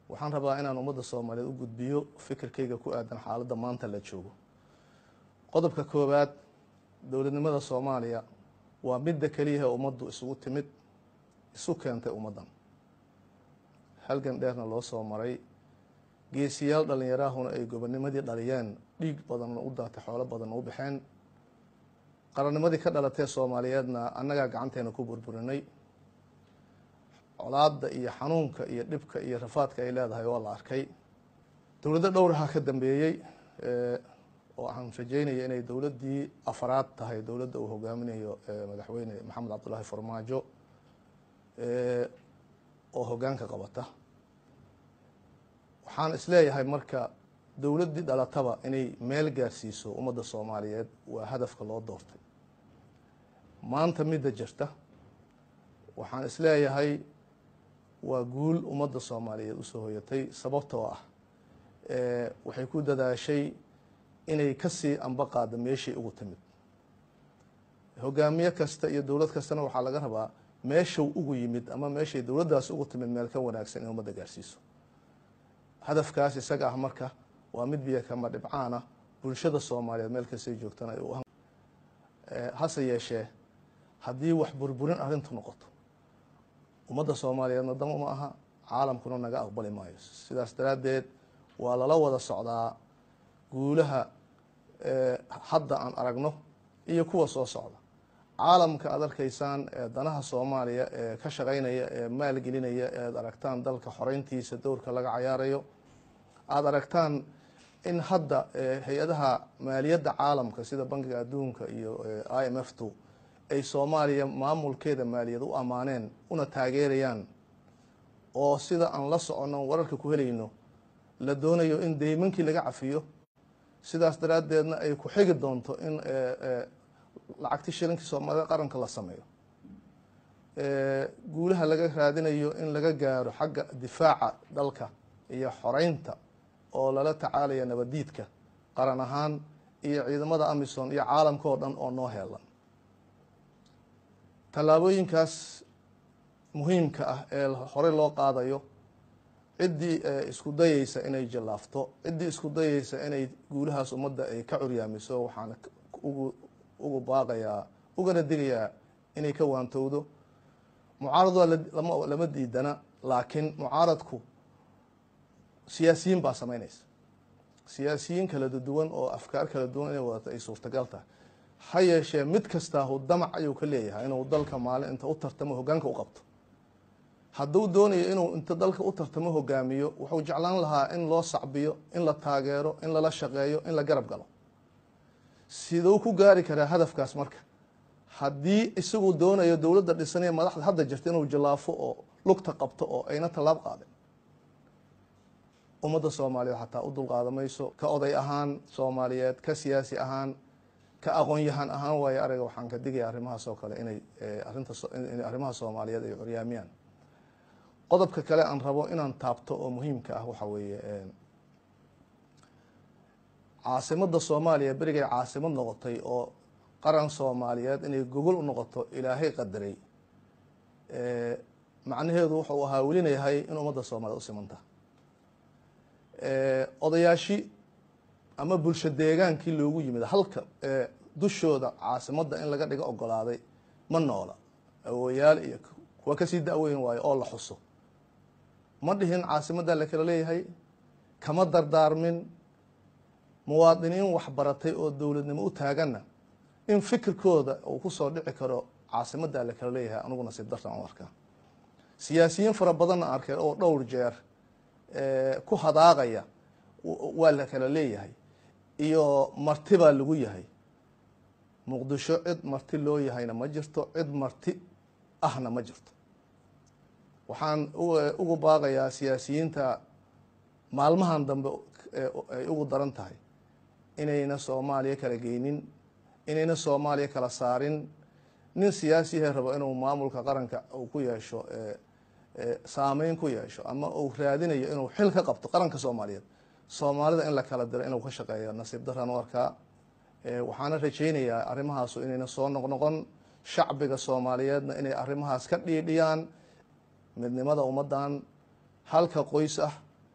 waxaan rabaa inaan ummadda soomaaliyeed u gudbiyo fikirkayga ku aadan xaaladda maanta la joogo qodobka koowaad dowladnimada soomaaliya waa midda keliyahe ummaddu isugu timid isu keentay ummaddan halgan dheerna loo soo maray geesiyaal dhallinyaraahuna ay gobonimadii dhaliyeen dhiig badanna u daatay xoolo badanna u baxeen qarannimadii ka dhalatee soomaaliyeedna annagaa gacanteena ku burburinay colaadda iyo xanuunka iyo dhibka iyo rafaadka ay leedahay waa la arkay dowladdo dhowraha ka dambeeyey oo waxaan rajeynaya inay dowladdii afaraad tahay dowladda uu hogaaminayo madaxweyne maxamed cabdullaahi farmaajo oo hoggaanka qabata waxaan isleeyahay marka dowladdii dhalataba inay meel gaarsiiso ummadda soomaaliyeed waa hadafka loo doortay maanta midda jirta waxaan isleeyahay waa guul ummadda soomaaliyeed usoo hoyatay sababtoo ah waxay ku dadaashay inay kasii amba qaado meeshay ugu timid hogaamiye kasta iyo dowlad kastana waxaa laga rabaa meeshuu ugu yimid ama meeshay dowladdaas ugu timid meel ka wanaagsan in ummadda gaarsiiso hadafkaas isaga ah marka waa mid biyo kama dhibcaana bulshada soomaaliyeed meel kastay joogtana hase yeeshee haddii wax burburin arrintu noqoto ummadda soomaaliyeedna dama ma aha caalamkuna naga aqbali maayo sidaas daraaddeed waa lala wada socdaa guulaha hadda aan aragno iyo kuwa soo socda caalamka aad arkaysaan ee danaha soomaaliya ee ka shaqeynaya ee maalgelinaya ead aragtaan dalka xoreyntiisa dowrka laga cayaarayo aada aragtaan in hadda hay-adaha maaliyadda caalamka sida bankiga adduunka iyo i m f tu ay soomaaliya maamulkeeda maaliyad u ammaaneen una taageerayaan oo sida aan la soconno wararka ku helayno la doonayo in deymankii laga cafiyo sidaas daraaddeedna ay ku xigi doonto in lacagti shilinkii soomaalida qaranka la sameeyo guulaha laga raadinayo in laga gaaro xagga difaaca dalka iyo xoreynta oo lala tacaalaya nabadiidka qaran ahaan iyo ciidamada amisom iyo caalamka oo dhan oo noo heelan tallaabooyinkaas muhiimka ah ee horey loo qaadayo ciddii isku dayeysa inay jallaafto ciddii isku dayeysa inay guulahaas ummadda ay ka curyaamiso waxaana ugu ugu baaqayaa ugana digayaa inay ka waantowdo mucaarad waa lama diidana laakiin mucaaradku siyaasiyiin baa sameynaysa siyaasiyiin kala duwan oo afkaar kala duwan inay wadato ay suurtagal tahay ha yeeshee mid kastaahu damac ayuu ka leeyahay inuu dalka maalin inta u tartamo hoggaanka u qabto hadduu doonayo inuu inta dalka u tartamo hogaamiyo wuxuu jeclaan lahaa in loo sacbiyo in la taageero in lala shaqeeyo in la garab galo siduu ku gaari karaa hadafkaas marka haddii isagu doonayo dowladda dhisanaya madaxda hadda jirta inuu jallaafo oo lugta qabto oo ayna tallaab qaadin ummadda soomaaliyeed xataa u dulqaadamayso ka oday ahaan soomaaliyeed ka siyaasi ahaan ka aqoon-yahan ahaan waayo ariga waxaan ka digaya arrimahaas oo kale inay arinta in arrimaha soomaaliyeed ay curyaamiyaan qodobka kale aan rabo inaan taabto oo muhiimka ah waxa weeye caasimadda soomaaliya berigay caasimad noqotay oo qaran soomaaliyeed inay gogol u noqoto ilaahay qadaray macnaheedu wuxuu ahaa welinayahay in ummadda soomaaliyed u simanta odayaashi ama bulsho deegaankii loogu yimid halka dushooda caasimadda in laga dhigo ogolaaday ma noola awooyaal iyo kuwa kasii da-weyn waayo oo la xuso ma dhihin caasimadda la kala leeyahay kama dardaarmin muwaadiniin waxbaratay oo dowladnimo u taaganna in fikirkooda uu kusoo dhici karo caasimadda la kala leeyahay anigu nasiib dartan u arkaa siyaasiyiin fara badanna arkay oo dhowr jeer ku hadaaqaya waa la kala leeyahay iyo marti baa lagu yahay muqdisho cid marti loo yahayna ma jirto cid marti ahna ma jirto waxaan ugu baaqayaa siyaasiyiinta maalmahan dambe ay ugu daran tahay inayna soomaaliya kala geynin inayna soomaaliya kala saarin nin siyaasiyahe rabo inuu maamulka qaranka uu ku yeesho saameyn ku yeesho ama uu raadinayo inuu xil ka qabto qaranka soomaaliyeed soomaalida in la kala diro inuu ka shaqeeyo nasiib daraan u arkaa waxaana rajaynayaa arrimahaasu inayna soo noqnoqon shacbiga soomaaliyeedna inay arrimahaas ka dhiidhiyaan midnimada ummaddan halka qoys ah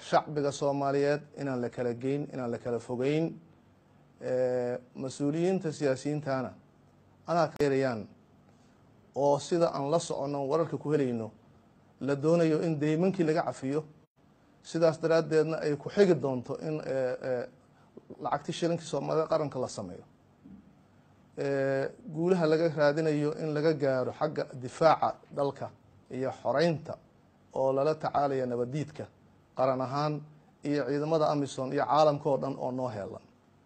shacbiga soomaaliyeed inaan la kala geyn inaan la kala fogeyn mas-uuliyiinta siyaasiyiintana anaa kaerayaan oo sida aan la soconno wararka ku helayno la doonayo in deymankii laga cafiyo sidaas daraaddeedna ay ku xigi doonto in lacagti shilinkii soomaalida qaranka la sameeyo guulaha laga raadinayo in laga gaaro xagga difaaca dalka iyo xoreynta oo lala tacaalaya nabadiidka qaran ahaan iyo ciidamada amisom iyo caalamka oo dhan oo noo heelan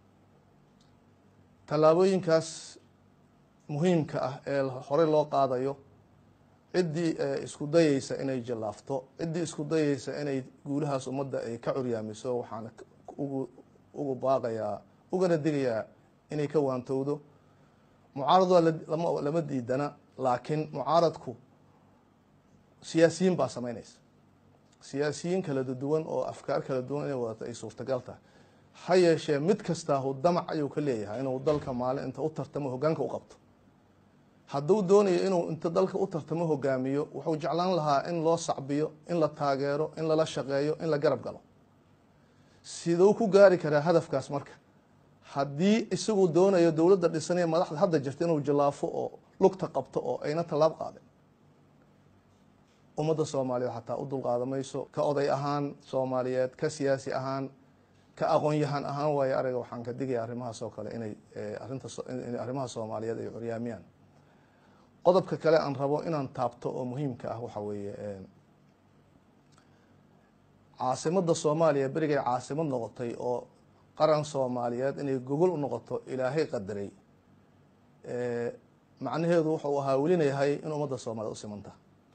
tallaabooyinkaas muhiimka ah ee horey loo qaadayo ciddii isku dayeysa inay jallaafto ciddii isku dayeysa inay guulahaas ummadda ay ka curyaamiso waxaana ugu ugu baaqayaa ugana digayaa inay ka waantowdo mucaarad waa lama diidana laakiin mucaaradku siyaasiyiin baa samaynaysa siyaasiyiin kala duwan oo afkaar kala duwan inay wadato ay suurtagal tahay ha yeeshee mid kastaahu damac ayuu ka leeyahay inuu dalka maalin inta u tartamo hogaanka u qabto hadduu doonayo inuu inta dalka u tartamo hogaamiyo wuxuu jeclaan lahaa in loo sacbiyo in la taageero in lala shaqeeyo in la garab galo siduu ku gaari karaa hadafkaas marka haddii isagu doonayo dowladda dhisanaya madaxda hadda jirta inuu jallaafo oo lugta qabto oo ayna tallaab qaadin ummadda soomaaliyeed xataa u dulqaadamayso ka oday ahaan soomaaliyeed ka siyaasi ahaan ka aqoon-yahan ahaan waayo ariga waxaan ka digaya arrimahaas oo kale inay arinta in arrimaha soomaaliyeed ay curyaamiyaan qodobka kale aan rabo inaan taabto oo muhiimka ah waxa weeye caasimadda soomaaliya berigay caasimad noqotay oo qaran soomaaliyeed inay gogol u noqoto ilaahay qadaray macnaheedu wuxuu ahaa welinayahay in ummadda soomaaliyed u simanta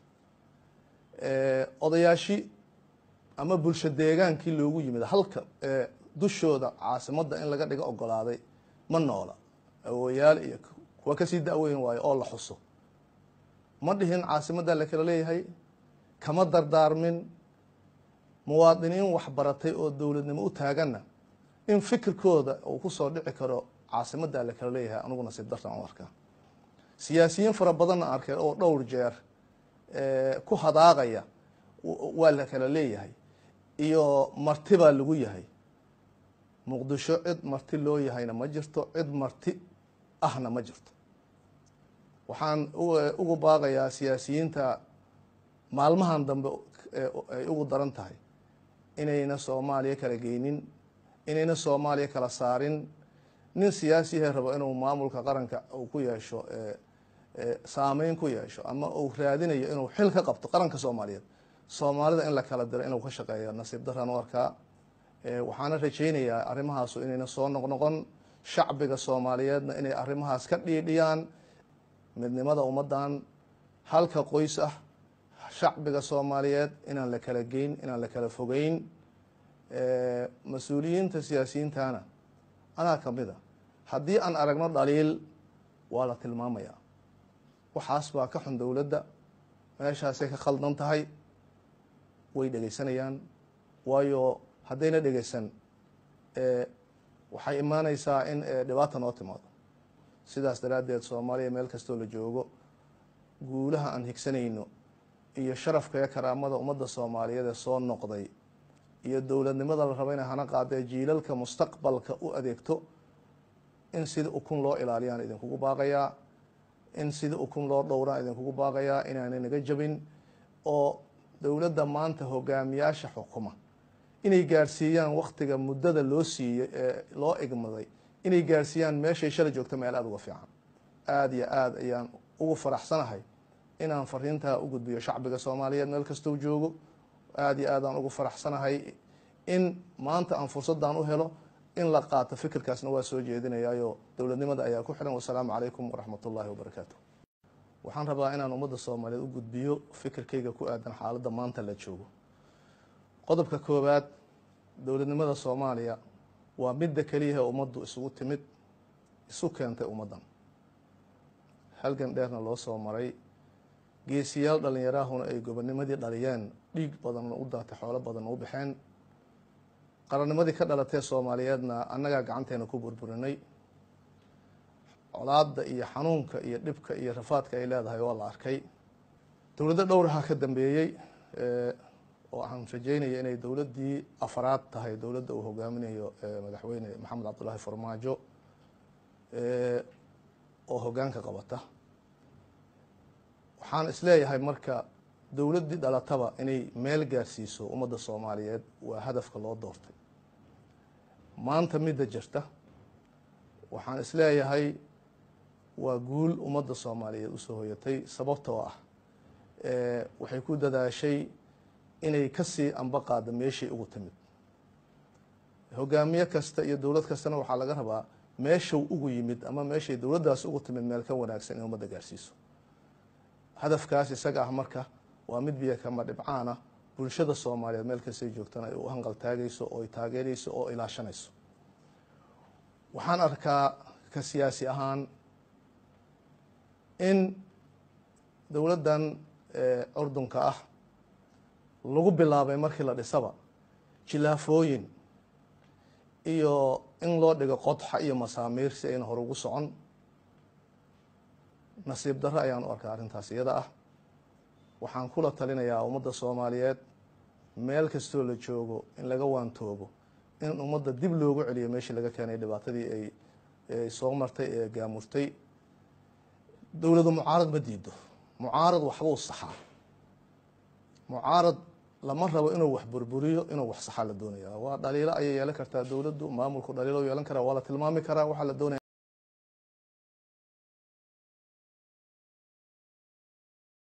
odayaashi ama bulsho deegaankii loogu yimid halka dushooda caasimadda in laga dhigo ogolaaday ma noola awooyaal iyo kuwa kasii da-weyn waayo oo la xuso ma dhihin caasimadda la kala leeyahay kama dardaarmin muwaadiniin waxbaratay oo dowladnimo u taaganna in fikirkooda uu kusoo dhici karo caasimadda la kala leeyahay aniguna si dartan u arkaa siyaasiyiin fara badanna arkay oo dhowr jeer ku hadaaqaya waa la kala leeyahay iyo marti baa lagu yahay muqdisho cid marti loo yahayna ma jirto cid marti ahna ma jirto waxaan ugu baaqayaa siyaasiyiinta maalmahan dambe ay ugu daran tahay inayna soomaaliya kala geynin inayna soomaaliya kala saarin nin siyaasiyahe rabo inuu maamulka qaranka uu ku yeesho saameyn ku yeesho ama uu raadinayo inuu xil ka qabto qaranka soomaaliyeed soomaalida in la kala diro inuu ka shaqeeyo nasiib daraan u arkaa waxaana rajaynayaa arrimahaasu inayna soo noqnoqon shacbiga soomaaliyeedna inay arrimahaas ka dhiidhiyaan midnimada ummaddan halka qoys ah shacbiga soomaaliyeed inaan la kala geyn inaan la kala fogeyn mas-uuliyiinta siyaasiyiintana anaa kamid a haddii aan aragno dhaliil waa la tilmaamayaa waxaas baa ka xun dowladda meeshaasay ka khaldan tahay way dhegeysanayaan waayo haddayna dhegeysan waxay imaaneysaa in dhibaata noo timaado sidaas daraaddeed soomaaliya meel kastoo la joogo guulaha aan higsanayno iyo sharafka iyo karaamada ummadda soomaaliyeed ee soo noqday iyo dowladnimada la rabo inay hana qaadee jiilalka mustaqbalka u adeegto in sida ukun loo ilaaliyaan idinkugu baaqayaa in sida ukun loo dhowraan idinkugu baaqayaa inaanay naga jabin oo dowladda maanta hogaamiyaasha xukuma inay gaarsiiyaan waktiga muddada loo siiyey ee loo igmaday inay gaarsiiyaan meeshay shala joogto meel aada uga fiican aada iyo aada ayaan ugu faraxsanahay inaan fariintaa u gudbiyo shacbiga soomaaliyeed meel kastou joogo aada iyo aadaan ugu faraxsanahay in maanta aan fursaddan u helo in la qaato fikirkaasna waa soo jeedinayaayo dowladnimada ayaa ku xiran wasalaamu calaykum waraxmat ullaahi wabarakaatu waxaan rabaa inaan ummadda soomaaliyeed u gudbiyo fikirkayga ku aadan xaaladda maanta la joogo qodobka koowaad dowladnimada soomaaliya waa midda keliyahe ummaddu isugu timid isu keentay ummaddan halgan dheerna loo soo maray geesiyaal dhallinyaraahuna ay gobonimadii dhaliyeen dhiig badanna u daatay xoolo badanna u baxeen qarannimadii ka dhalatee soomaaliyeedna annagaa gacanteena ku burburinay colaadda iyo xanuunka iyo dhibka iyo rafaadka ay leedahay waa la arkay dowladdo dhowraha ka dambeeyey oo aan rajeynaya inay dowladdii afraad tahay dowladda uu hogaaminayo madaxweyne maxamed cabdullaahi farmaajo oo hoggaanka qabata waxaan isleeyahay marka dowladdii dhalataba inay meel gaarsiiso ummadda soomaaliyeed waa hadafka loo doortay maanta midda jirta waxaan isleeyahay waa guul ummadda soomaaliyeed usoo hoyatay sababtoo ah waxay ku dadaashay inay kasii amba qaado meeshay ugu timid hogaamiye kasta iyo dowlad kastana waxaa laga rabaa meeshau ugu yimid ama meeshay dowladdaas ugu timid meel ka wanaagsan in ummadda gaarsiiso hadafkaas isaga ah marka waa mid biyo kama dhibcaana bulshada soomaaliyeed meel kastay joogtana ay u hanqal taagayso oo ay taageerayso oo ilaashanayso waxaan arkaa ka siyaasi ahaan in dowladdan curdunka ah lagu bilaabay markii la dhisaba jilaafooyin iyo in loo dhigo qodxa iyo masaamiir si ayna hore ugu socon nasiib darro ayaan u arkaa arrintaas iyada ah waxaan kula talinayaa ummadda soomaaliyeed meel kastoo la joogo in laga waantoobo in ummadda dib loogu celiyo meeshii laga keenay dhibaatadii ay soo martay ee gaamurtay dowladu mucaarad ma diido mucaarad waxbuu saxaa mucaarad lama rabo inuu wax burburiyo inuu wax saxaa la doonaya waa dhaliilo ayay yeelan kartaa dowladdu maamulku dhaliilo yeelan karaa waa la tilmaami karaa waxaa la doonaya